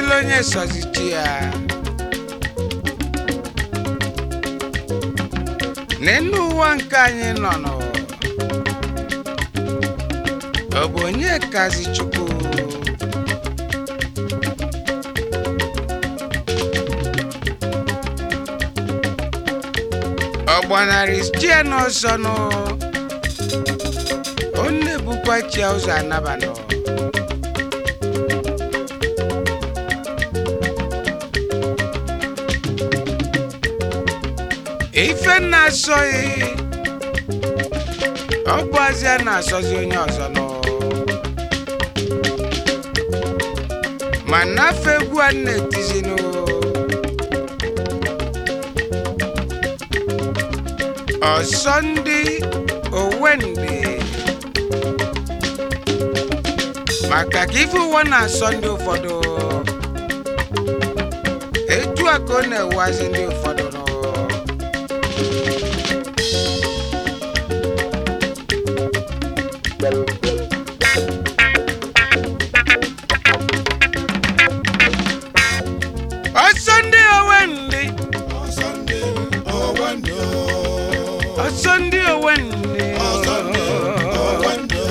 sozila onye sozichi ya n'elu ụwa nke anyị nọ nọ ọ bụ onye kazi chukwu ọ gbanarị chie n'ọsọ nụ ọ na-ebukwa chia ụzọ anabanọ ife na-asọghị ọ bụ azịa na-asọzi onye ọzọ nọ ma nafe egwu a na-etizinụ ọsọ ndị owendị maka ka ife ụwa na-asọ ndị ụfọdụ etu a ka ọ na-ewazi ndị ụfọdụ nọ ọsọ ndị owendị ọsọ ndị owendị ọsọ ndị owendị ọsọ ndị owendị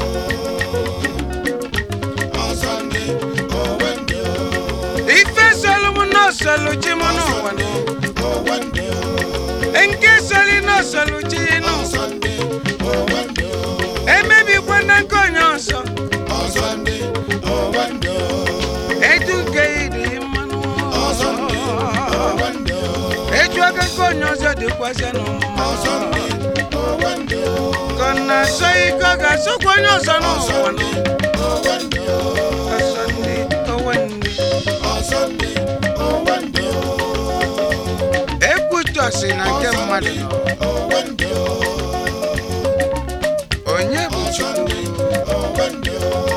ọsọ ndị owendị ife sọlụmụ n'ọsọlụ chi mụ n'ụwa nụ owendị nke sọlị n'ọsọlụ chi nụ ọsọ ndị owendị emebikwa na nke onye ọzọ ọsọ ndị owendị etu nke ịdị mmanụ ọsọ ndị owendị etu aka nke onye ọzọ dịkwazị n'ụmụ ọsọ ndị owendị ka ọ na-asọ ike ọ ga-asọkwa onye ọzọ ọsọ n'ụwa ndị nụ owendị ọsọ ndị owendị ọsọ ndị owendị ekwutọsi na nke mmadụ nọ owendị onye bụ ọsọ chukwu ndị owendị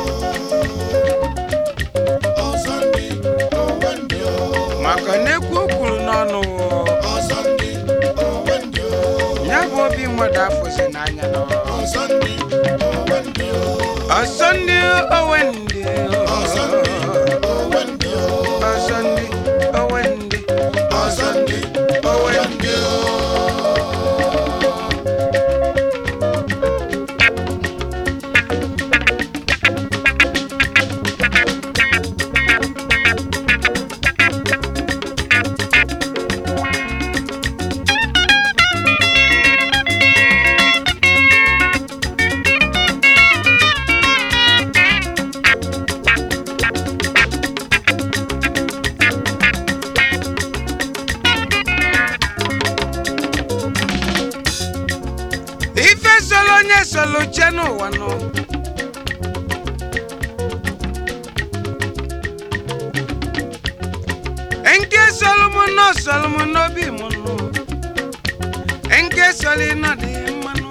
ọsọ ndị owendị maka na ekwu o kwuru n'ọnụ ọsọ ndị owendị ya bụ obi mmadụ afụzi n'anya nọ ọsọ ndị owendị ọsọ ndị owendị ọsọ ndị owendị ọsọ ndị owendị ọsọ ndị owendị ife solo onye solo chie n'ụwa nọ nke solo mụ nọ solo mụ n'obi mụ nọ nke solo nọ dị mmanụ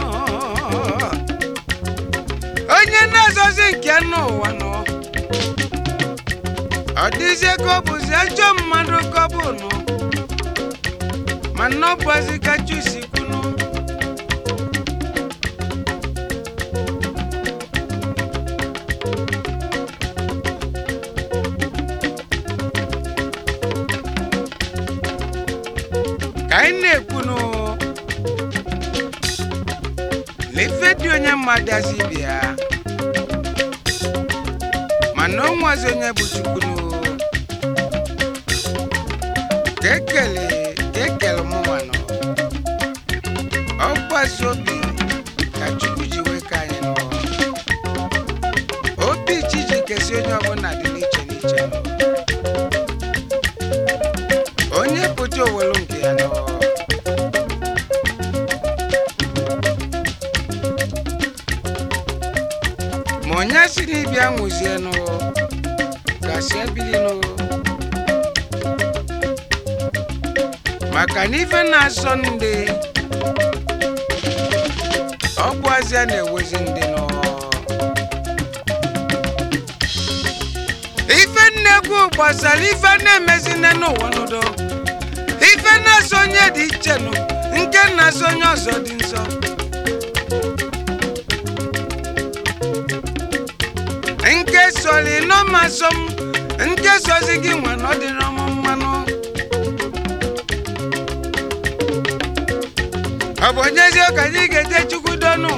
onye na-azọzi nke n'ụwa nọ ọ dịzie ka ọ bụzi ajọ mmadụ ka ọ bụ nọ mana ọ bụzi ka chusi kwunu ka anyị na-ekwunu lefe dị onye mmadụ azi bịa mana o nwazi onye bụ chukwunu ka ekele ka ekele mụnwanụ ọ gbazi obi ka chukwu ji wee ka anyị nọ obi chi ji kesi onye ọbụla dị n'iche n'iche nọ onye pụta owelu nke ya nọ ma onye si n'ịbịa nwụzienụ gasị ebilinụ maka na ife na-asọ ndị ọ bụ azịa na-ewezi ndị nọ ife nnekwu gbasara ife na-emezi nne n'ụwa n'udo ife na-asọ onye dị iche nụ nke na-asọ onye ọzọ dị nsọ nke sọrọ ịnọmasọ m nke sozi gị nwe na ọ dịrị ọmụ mmanụ ọ bụ onyezie ka anyị ga-eje chukwu donu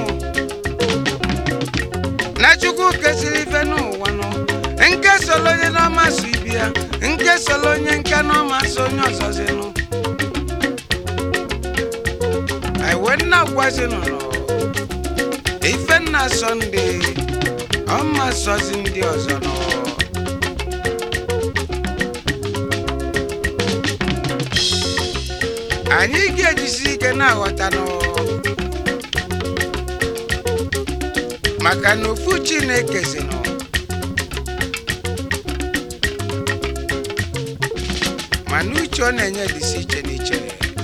na chukwu kesịrị ife n'ụwa nụ nke solo onye n'ọma so ibi ya nke solo onye nke n'ọma so onye ọzọzi nụ anyị wee nna gwazinụ nọ ife nna sọnde ọma sọzi ndị ọzọ nọ anyị ga-ejisi ike na-aghọta nọ maka na ofu chineke si nọ mana uche ọ na-enye dịsi iche n'iche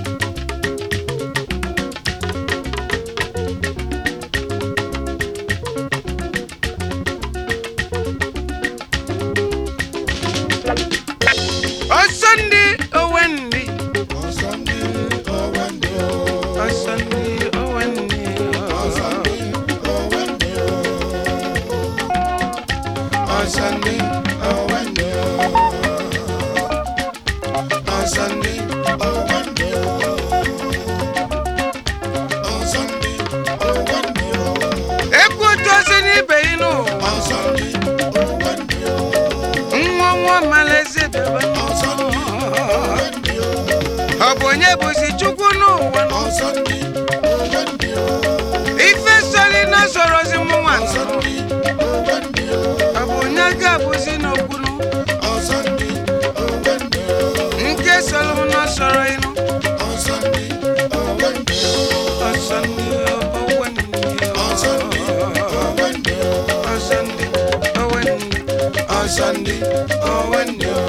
ọsọ ndị owe ndị ọsọ ndị owe ndị o. ọsọ ndị owe ndị ọsọ ndị owe ndị o. ọsọ ndị owe ndị o. ọsọ ndị owe ndị o. ọsọ ndị owe ndị o. ekwu otu osi n'ibe yi n'ụwa ọsọ ndị owe ndị o. nwa nwa malaezi bebe ọsọ ndị owe ndị o. ọ bụ onye bụzi chukwu n'ụwa ọsọ ndị owe ndị o. ife soli na sorozi mụnwa ọsọ ndị owe ndị o. ọ bụ onye ga-abụzi n'okwunu ọsọ ndị owe ndị o. nke soro m na soro ịnụ ọsọ ndị owe ndị o. ọsọ ndị owe ndị ọsọ ndị owe ndị o. ọsọ ndị owe ndị ọsọ ndị owe ndị o.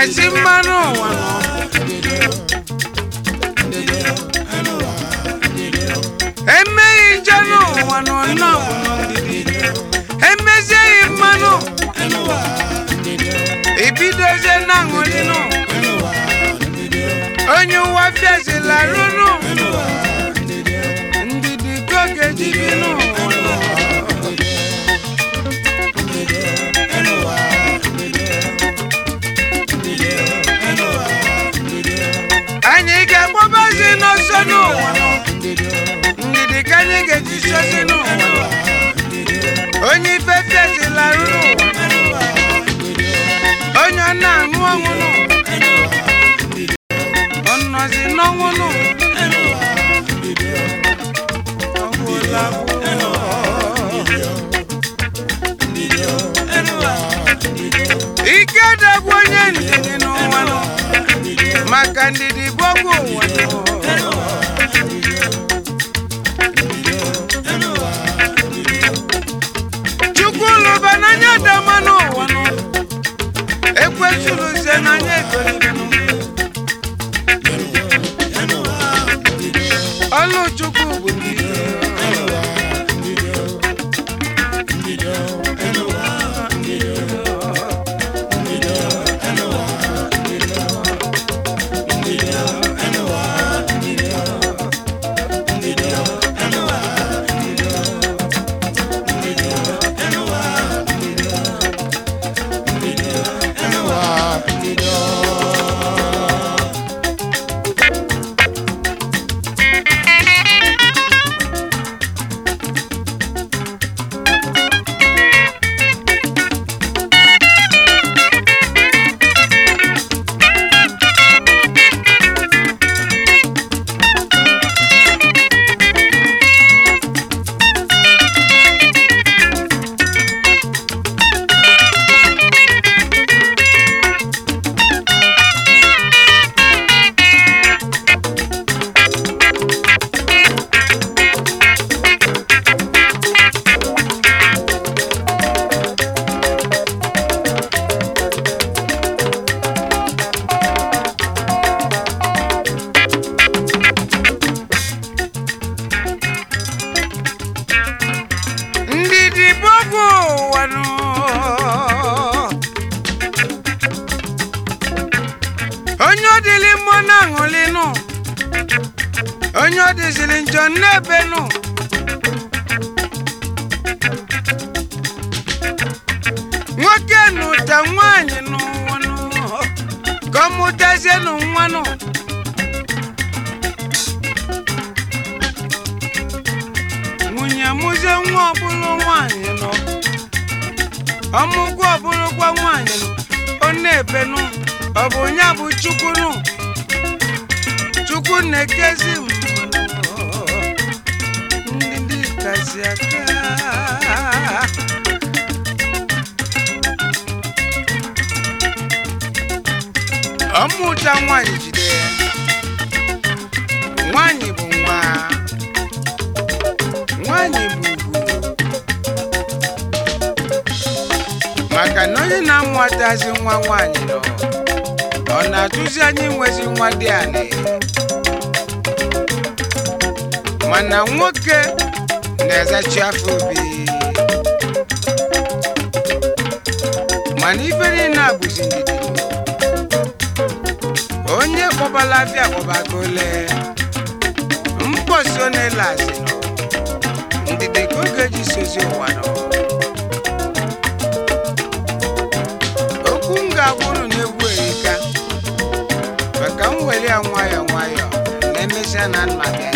ezi mmanụ ụwa nọ emeghị nje n'ụwa nọ nnọọ ndidi emezieghị mmanụ ibidozie na-aṅụrị nụ onye ụwa fiazila rụnụ ndidi ka ọ ga-eji bi n'ụwa nọ. anyị ga-agbabazi n'ọsọ n'ụwa nọ. ndidi ka anyị ga-eji sozi n'ụwa nọ. onye ife fiazila rụrụ ụwa onye ọ na-aṅụ ọṅụ nụ ọ nọzi n'ọnwụ nụ Ọ gwụla gwụọ. ike dagwu onye ndidi n'ụwa nọ maka ndidi bụ ọgwụ ụwa nọ. chukwu lụba n'anya dama n'ụwa nọ ekwesịrụzie n'anya egolibe nọ ọlụ chukwu bụ ndidi ndidi bụ ọgwụ ụwa nọ onye ọ dịlị mmụọ na-aṅụlị nụ onye ọ dịzịrị njọ n'ebe nụ nwoke nụta nwaanyị n'ụwa nụ ka ọ mụtazie nụ nwa nụ nwunye mụzie nwa ọbụlụ nwaanyị nọ ọmụgwọ ọbụlụkwa nwaanyị nọ ọ na-ebe nụ ọ bụ ya bụ chukwu nụ chukwu na-ekezi mmadụ ndị kazi aka ọmụta nwaanyị jide ya nwaanyị bụ nwa nwaanyị bụ ugwu maka na onye na-amụtazi nwa nwaanyị nọ ọ na-atụzi anyị nwezi nwa dị anị mana nwoke na-ezachi afọ obi mana ife niile a bụzi ndidi onye kpọbala afịa kpọbago ole mkpọsi ọ na-ele azị nọ ndidi ka oge ji sozi ụwa nọ okwu m ga-agwụrụ na-egwu erika maka m were ya nwayọọ nwayọọ na emesịa na nna bịa